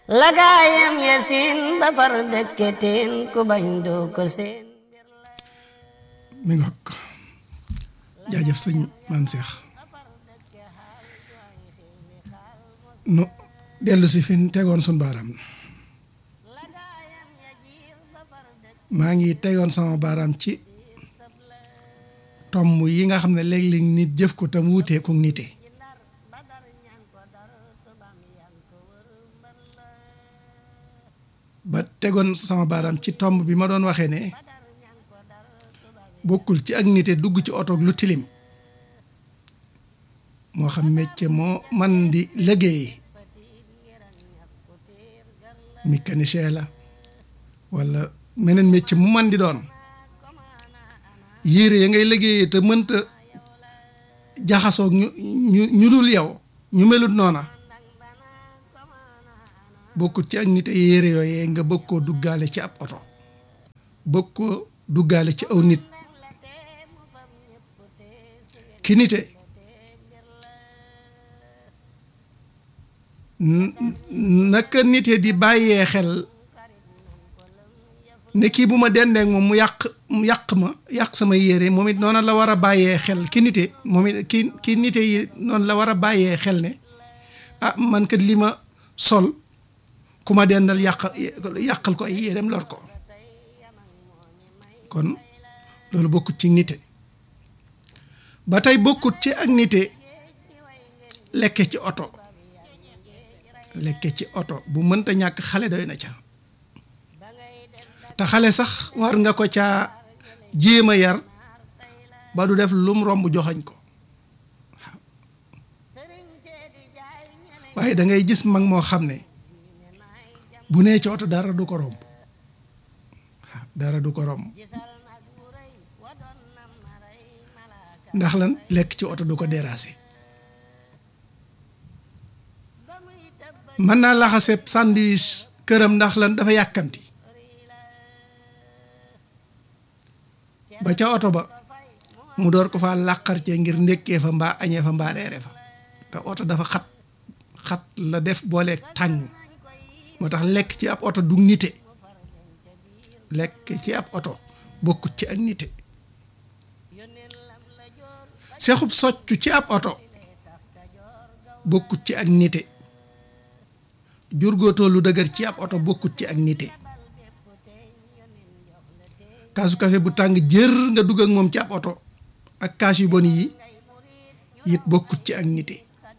lagaayam ya siin ba far dëkke teen ku bañ doo ko seen mi ngoog jaajëf sëñ maam Cheikh nu dellu si fi tegoon sun baaraam maa ngi tegoon sama baaraam ci tomb yi nga xam ne léeg-léeg nit jëf ko tam wuutee ku nite ba tegoon sama baaraam ci tomb bi ma doon waxee ne bokkul ci ak nite dugg ci oto lu tilim moo xam métier moo man di liggéey mécanicien la walla meneen métier mu man di doon yére ya ngay liggéeyee te mënta jaxasoog ñu ñu ñu dul yow ñu melut noona bokkut ci ak nit ay yére yooyee nga bëgg koo duggaale ci ab oto bëgg koo duggaale ci aw nit ki nite naka nite di bàyyee xel ne kii bu ma dendeek moom mu yàq mu yàq ma yàq sama yére moom it noonu la war a bàyyee xel ki nite moom it ki ki nite yi noonu la war a bàyyee xel ne ah man kat li ma sol ku ma dendal yàq yàqal ko ay yéreem lor ko kon loolu bokkut ci nite ba tey bokkut ci ak nite lekke ci oto lekke ci oto bu mënta ñàkk xale doy na ca te xale sax war nga ko caa jéem a yar ba du def lum romb joxañ ko waaye da ngay gis mag moo xam ne bu nee ci oto dara du ko romb dara du ko romb ndax lan lekk ci oto du ko déranger mën naa laxaseb sandwich këram ndax lan dafa yàkkamti ba ca oto ba mu door ko fa làqar cee ngir ndékkee fa mbaa añee fa mbaa reere fa te oto dafa xat xat la def booleeg tàng moo tax lekk ci ab oto du nite lekk ci ab oto bokkut ci ak nite sexub soccu ci ab oto bokkut ci ak nite jurgóotoo lu dëgër ci ab oto bokkut ci ak nite kaasu kafe bu tàng jër nga dugg ak moom ci ab oto ak kaas yu bon yi it bokkut ci ak nite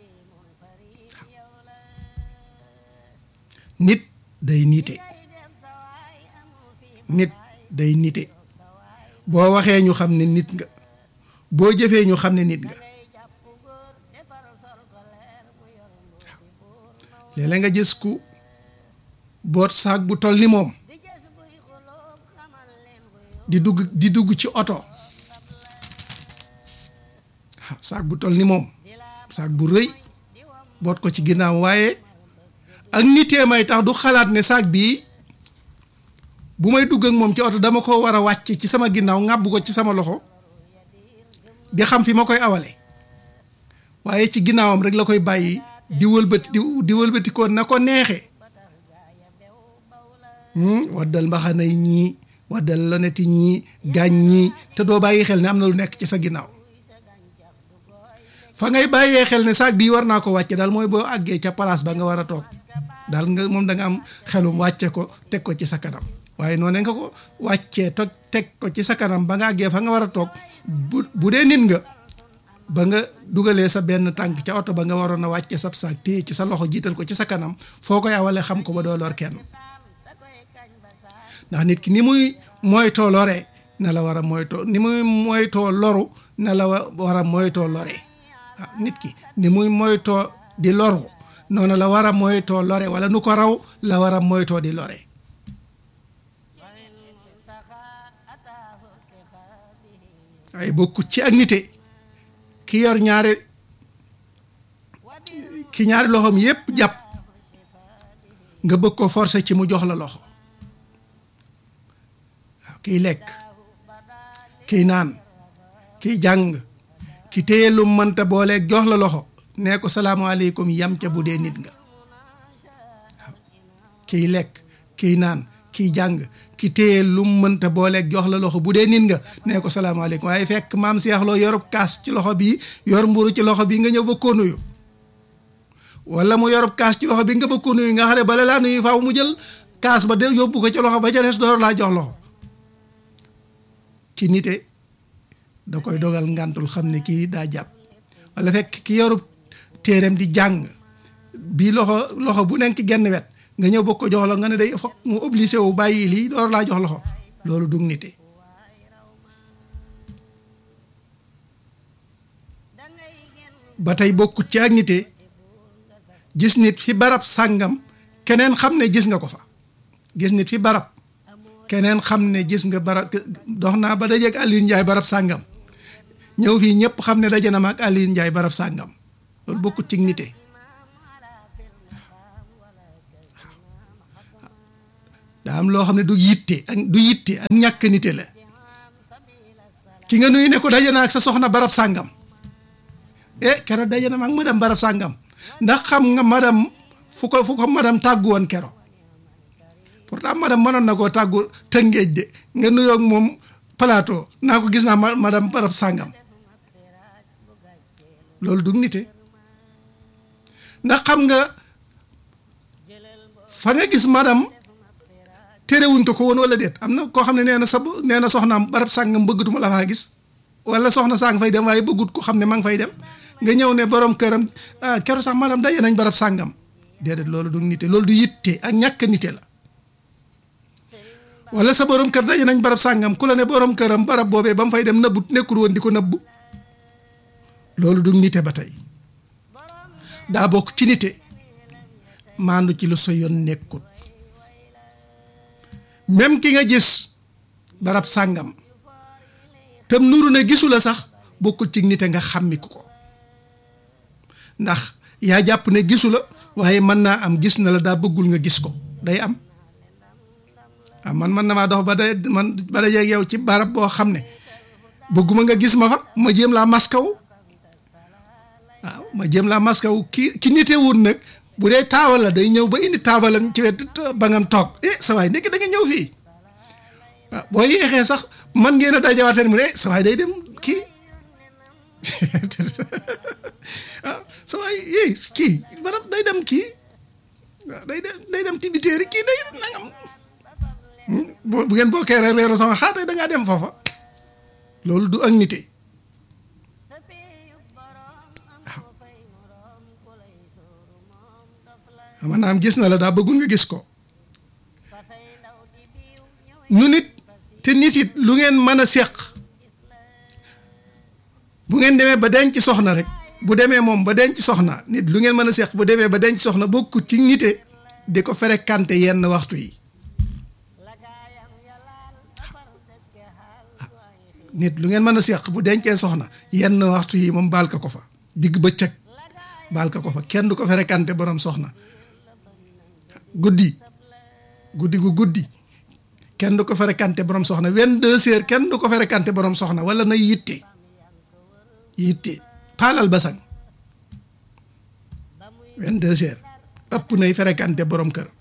nit day nite nit day nite boo waxee ñu xam ne nit nga boo jëfee ñu xam ne nit nga léeg-léeg nga gis ku boot saak bu toll ni moom di dugg di dugg ci oto saak bu toll ni moom saak bu rëy boot ko ci ginnaaw waaye ak nitee may tax du xalaat ne saak bii bu may dugg ak moom ci oto dama ko war a wàcc ci sama ginnaaw ŋàbb ko ci sama loxo di xam fi ma koy awale waaye ci ginnaawam rek la koy bàyyi di wëlbati di wëlbati ko na ko neexee waddal mbaxana yi ñii waddal loneti ñii gaañ ñii te doo bàyyi xel ne am na lu nekk ci sa ginnaaw fa ngay bàyyee xel ne saag bii war naa ko wàcce daal mooy boo àggee ca place ba nga war a toog daal nga moom da nga am xelum wàcce ko teg ko ci sa kanam waaye noonu nga ko wàccee toj teg ko ci sa kanam ba nga àggee fa nga war a toog bu bu dee nit nga ba nga dugalee sa benn tànk ca oto ba nga waroon a wàcce sab saag téye ci sa loxo jiital ko ci sa kanam foo koy awale xam ko ba doo lor kenn ndax nit ki ni muy moytoo lore na la war a moytoo ni muy moytoo loru na la war a moytoo lore waaw nit ki ni muy moytoo di loru noonu la war a moytoo lore wala nu ko raw la war a moytoo di lore waaye bokkut ci ak nite ki yor ñaari ki ñaari loxoom yépp jàpp nga bëgg ko forcer ci mu jox la loxo waaw kiy lekk kiy naan kiy jàng ki téye lu mënta booleeg jox la loxo nee ko salaamaaleykum yam ca bu dee nit nga waaw kiy lekk kiy naan kiy jàng ki téye lu mu mënta booleeg jox la loxo bu dee nit nga nee ko salaamaaleykum waaye fekk maam Seex Lo yorub kaas ci loxo bii yor mburu ci loxo bii nga ñëw ba koo nuyu wala mu yorub kaas ci loxo bi nga ba koo nuyu nga xam ne bala laa nuyu faaw mu jël kaas ba de yóbbu ko ci loxo ba ca des door laa jox loxo ci nite da koy dogal ngantul xam ne kii daa jàpp wala fekk ki yorub téereem di jàng bii loxo loxo bu nekk ci genn wet nga ñëw bëgg ko jox la nga ne day foog mu obligé wu bàyyi lii door laa jox loxo loolu dug nite ba tey bokkut ci ak nite gis nit fi barab sàngam keneen xam ne gis nga ko fa gis nit fi barab keneen xam ne gis nga barab dox naa ba dajeeg Alioune Ndiaye barab sàngam ñëw fii ñëpp xam ne daje na ma ak Alioune Ndiaye barab sàngam loolu bokkut ci nite daa am loo xam ne du yitte ak du yitte ak ñàkk nite la ki nga nuyu ne ko daje na ak sa soxna barab sàngam eh keroog daje na ma ak madam barab sàngam ndax xam nga madam fu ko fu ko madam tàggu woon kero pourtant madam mënoon na koo tàggu tëngéej de nga nuyoog moom plateau naa ko gis naa madam barab sàngam loolu du nite ndax xam nga fa nga gis madam terewuñ ko ko woon wala déet am na koo xam ne nee na sa nee na soxnaam barab sàngam bëggatuma la faa gis wala soxna saa nga fay dem waaye bëggut ko xam ne ma nga fay dem nga ñëw ne borom këram ah keroog sax madam daje nañ barab sàngam déedéet loolu du nite loolu du yitte ak ñàkk nite la wala sa borom kër daje nañ barab sàngam ku la ne borom këram barab boobee ba mu fay dem nëbbut nekkul woon di ko nëbbu loolu du nite ba tey daa bokk ci nite maandu ci lu sa yoon nekkut même ki nga gis barab sàngam tam nuru ne gisu la sax bokkul ci nite nga xàmmiku ko ndax yaa jàpp ne gisu la waaye mën naa am gis na la daa bëggul nga gis ko day am ah man man na maa dox ba day man ba day yow ci barab boo xam ne bëgguma nga gis ma fa ma jéem laa maskaw waaw ma jéem laa maskaw ki ki nite wut nag bu dee taabal la day ñëw ba indi taabalam ci wet ba ngam toog eh sa waay nekk da nga ñëw fii waaw boo yéexee sax man ngeen a dajawaat fen mu ne sa waay day dem kii ah sa waay yéy kii barab day dem kii waaw day dem day dem tibiteeri kii day nangam bu ngeen bokkee reer reeru sama xaar da ngaa dem foofa loolu du ak nite waaw maanaam gis na la daa bëggul nga gis ko nu nit te nit it lu ngeen mën a seq bu ngeen demee ba denc soxna rek bu demee moom ba denc soxna nit lu ngeen mën a seq bu demee ba denc soxna bokkut ci nite di ko fréquenté yenn waxtu yi nit lu ngeen mën a seq bu dencee soxna yenn waxtu yi moom baal ka ko fa digg bëccëg baal ka ko fa kenn du ko fréquenté borom soxna guddi guddi gu guddi kenn du ko fréquenté borom soxna vingt-deux heures kenn du ko fréquenté borom soxna wala na yitte yitte paalal basang vingt-deux heures ëpp nay fréquenté borom kër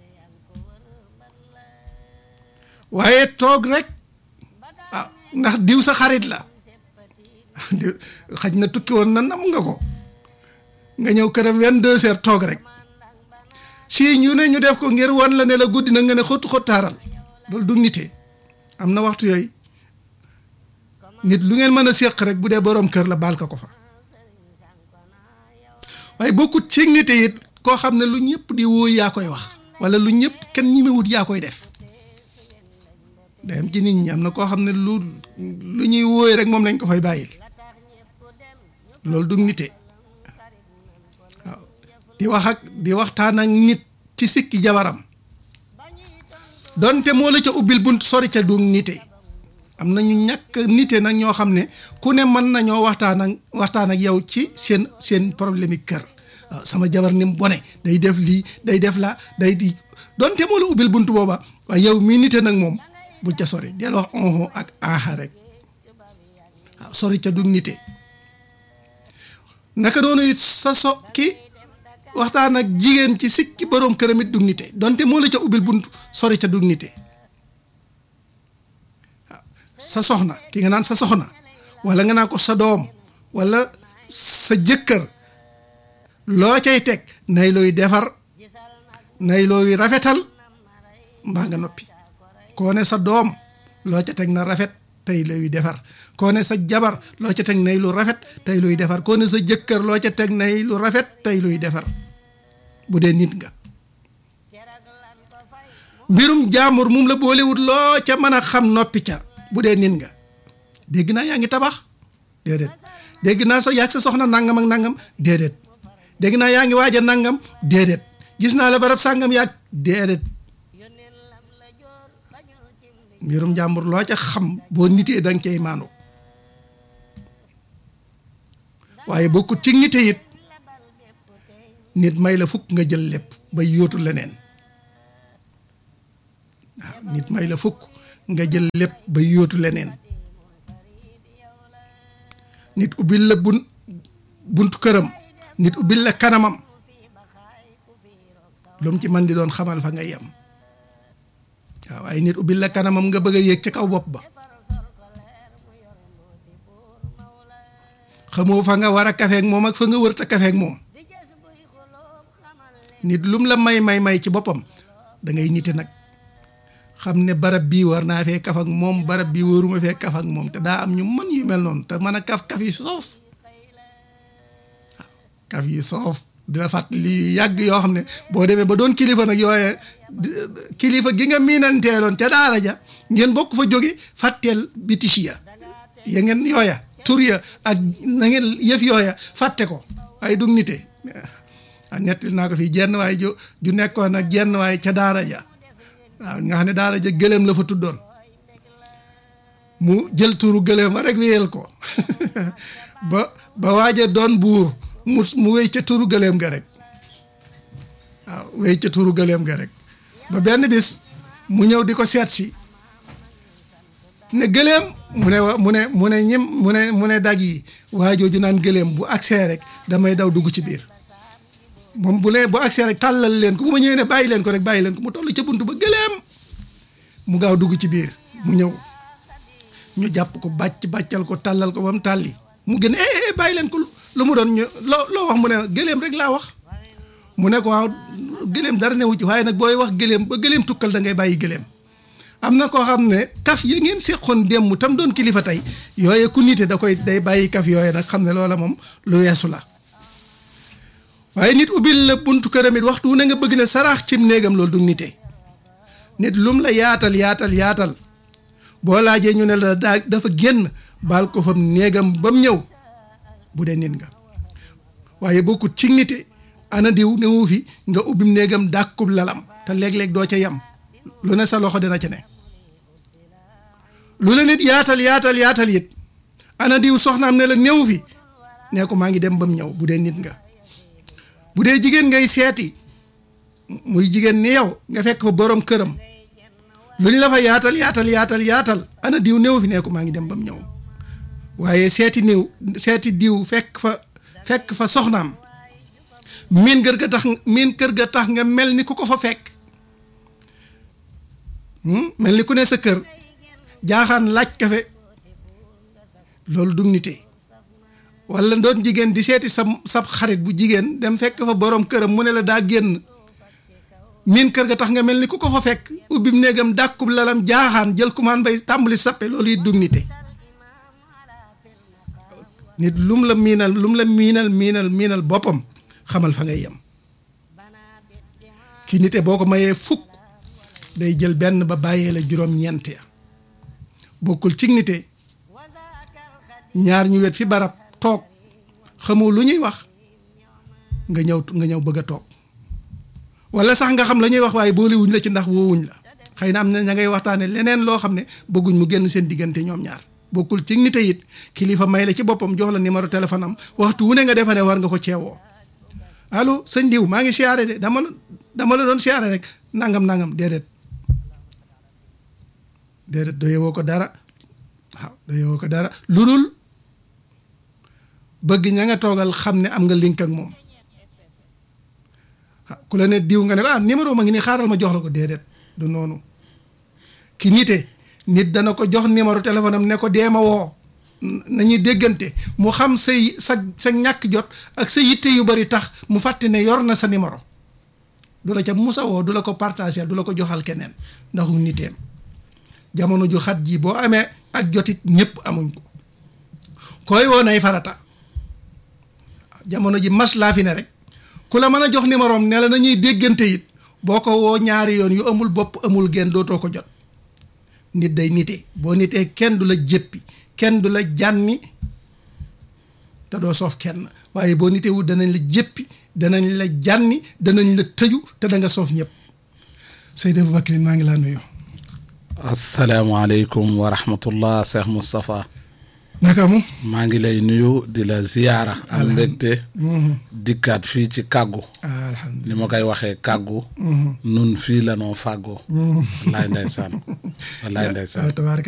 waaye toog rek ah ndax diw sa xarit la diw xaj na tukki woon na nam nga ko nga ñëw këram vingt-deux heures toog rek si ñu ne ñu def ko ngir wan la ne la guddi na nga ne xottu xottaaral loolu du nite am na waxtu yooyu nit lu ngeen mën a séq rek bu dee boroom kër la baal ka ko fa waaye bokkut ci nite it koo xam ne lu ñëpp di wóoy yaa koy wax wala lu ñëpp kenn ñimewut yaa koy def day am ci nit ñi am na koo xam ne lu lu ñuy wóoy rek moom lañ ko fay bàyyil loolu du nite waaw di wax ak di waxtaan ak nit ci sikki jabaram donte moo la ca ubbil bunt sori ca du nite am na ñu ñàkk nite nag ñoo xam ne ku ne mën nañoo waxtaan ak waxtaan ak yow ci seen seen problème yi kër waaw sama jabar ni mu bone day def lii day def la day di donte moo la ubbil bunt booba waaye yow mii nite nag moom bul ca sori del wax onho ak aaxa rek waaw sori ca du nite naka doonu it sa so ki waxtaan ak jigéen ci sikki boroom këram it dug nite donte moo la ca ubbil bunt sori ca dug nite sa soxna ki nga naan sa soxna wala nga naan ko sa doom wala sa jëkkër loo cay teg nay looy defar nay looy rafetal mbaa nga noppi koo ne sa doom loo ca teg na rafet tey luy defar koo ne sa jabar loo ca teg nay lu rafet tey luy defar koo ne sa jëkkër loo ca teg nay lu rafet tey luy defar bu dee nit nga mbirum jaamur mum la boolewut loo ca mën a xam noppi ca bu dee nit nga dégg naa yaa ngi tabax déedéet dégg naa sa yàgg sa soxna nangam ak nangam déedéet dégg naa yaa ngi waaj a nangam déedéet gis naa la barab sàngam yàgg déedéet mbirum jàmbur loo ca xam boo nitee danga cay maanu waaye bokkut ci nite it nit may la fukk nga jël lépp ba yóotu leneen waaw nit may la fukk nga jël lépp ba yóotu leneen nit ubbil la bun buntu këram nit ubbil la kanamam lu mu ci man di doon xamal fa nga yem waaw waaye nit ubbil la kanamam nga bëgg a yéeg ca kaw bopp ba xamoo fa nga war a kafeek moom ak fa nga wërta kafeek moom nit lum la may may may ci boppam da ngay nite nag xam ne barab bii war naa fee kaf ak moom barab bii waruma fee kaf ak moom te daa am ñu mën yu mel noonu te mën a kaf kaf yi soof waaw kaf yi soof di la fàttali yàgg yoo xam ne boo demee ba doon kilifa nag yooye kilifa gi nga miinanteeloon ca daara ja ngeen bokk fa jóge fàtteel bitis ya ya ngeen yooya tur ya ak na ngeen yëf yooya fàtte ko ay dug nite a nettil naa ko fii jenn waay ju ju nekkoon ak jenn waay ca daara ja waaw nga xam ne daara ja gëléem la fa tuddoon mu jël turu gëléem wa rek wéyal ko ba ba waaja doon buur mu mu wéy ca turu gëléem ga rek waaw wéy ca turu gëléem ga rek ba benn bis mu ñëw di ko seet si ne gëléem mu ne wa mu ne mu ne ñim mu ne mu ne dag yi waajooju naan gëléem bu agsee rek damay daw dugg ci biir moom bu lee bu agsee rek tàllal leen ko bu ma ñëwee ne bàyyi leen ko rek bàyyi leen ko mu toll ca bunt ba gëléem mu gaaw dugg ci biir mu ñëw ñu jàpp ko bàcc bàccal ko tàllal ko ba mu tàlli mu gën eh bàyyi leen ko lu mu doon ñu loo loo wax mu ne gëléem rek laa wax mu ne ko waaw gëléem dara newu ci waaye nag booy wax gëléem ba gëléem tukkal da ngay bàyyi gëléem am na koo xam ne kaf ya ngeen seqoon démb tam doon kilifa tey yooye ku nite da koy day bàyyi kaf yooye nag xam ne loola moom lu weesu la waaye nit ubbil la buntu këram it waxtu ne nga bëgg ne saraax cim néegam loolu du nite nit lum la yaatal yaatal yaatal boo laajee ñu ne la daa dafa génn baal ko fam néegam ba mu ñëw bu dee nit nga waaye bokkut ci nite ana diw newu fi nga ubbim néegam dàkkub lalam te léeg-léeg doo ca yem lu ne sa loxo dina ca ne lu la nit yaatal yaatal yaatal it ana diw soxnaam ne la newu fi nee ko maa ngi dem ba mu ñëw bu dee nit nga bu dee jigéen ngay seeti muy jigéen ni yow nga fekk fa borom këram lu ñu la fa yaatal yaatal yaatal yaatal ana diw néew fi nee ko maa ngi dem ba mu ñëw waaye seeti niw seeti diw fekk fa fekk fa soxnaam miin kër ga tax miin kër ga tax nga mel ni ku ko fa fekk mel ni ku ne sa kër jaaxaan laaj kafe loolu du nite wala doon jigéen di seeti sa sab xarit bu jigéen dem fekk fa borom këram mu ne la daa génn miin kër ga tax nga mel ni ku ko fa fekk ubbim néegam dàkkub lalam jaaxaan jël kumaan bay tàmbali sappe loolu it dugnite nit lum la miinal lum la miinal miinal miinal boppam xamal fa ngay yem ki nite boo ko mayee fukk day jël benn ba bàyyee la juróom-ñeent ya bokkul ci nite ñaar ñu wet fi barab toog xamoo lu ñuy wax nga ñëw nga ñëw bëgg a toog wala sax nga xam la ñuy wax waaye boolewuñ la ci ndax woowuñ la xëy na am na ña ngay waxtaane leneen loo xam ne bëgguñ mu génn seen diggante ñoom ñaar bokkul ci nite it kilifa may la ci boppam jox la numéro téléphone am waxtu wu ne nga defa ne war nga ko ceewoo allo sëñ diw maa ngi siyaare de dama la dama la doon siyaare rek nangam nangam déedéet déedéet doyewoo ko dara waaw doyewoo ko dara lu dul bëgg ña nga toogal xam ne am nga link ak moom ku la ne diw nga ne ko ah numéro ma ngi nii xaaral ma jox la ko déedéet du noonu ki nite nit dana ko jox numéro téléphone am ne ko dee ma woo nañuy déggante mu xam say sa sa ñàkk jot ak sa yitte yu bari tax mu fàtte ne yor na sa numéro du la ca musa woo du la ko partager du la ko joxal keneen ndaxu niteem jamono ju xat ji boo amee ak jotit ñëpp amuñ ko koy woo nay farata jamono ji mas laa fi ne rek ku la mën a jox numéro am ne la nañuy déggante it boo ko woo ñaari yoon yu amul bopp amul genn dootoo ko jot nit day nite boo nitee kenn du la jéppi kenn du la jànni te doo soof kenn waaye boo nitee wut danañ la jéppi danañ la jànni danañ la tëju te da nga soof ñëpp Seydi Aboubacry maa ngi laa nuyu asalaamaaleykum wa rahmatullah Cheikh Moustapha naka mu maa ngi lay nuyu di la ziyaara am mbégte dikkaat fii ci kàggu alhamdulilah ni ma koy waxee kàggu nun fii la noo fàggoo wallaay ndeysaan wallaay ndeysaan tabaaraka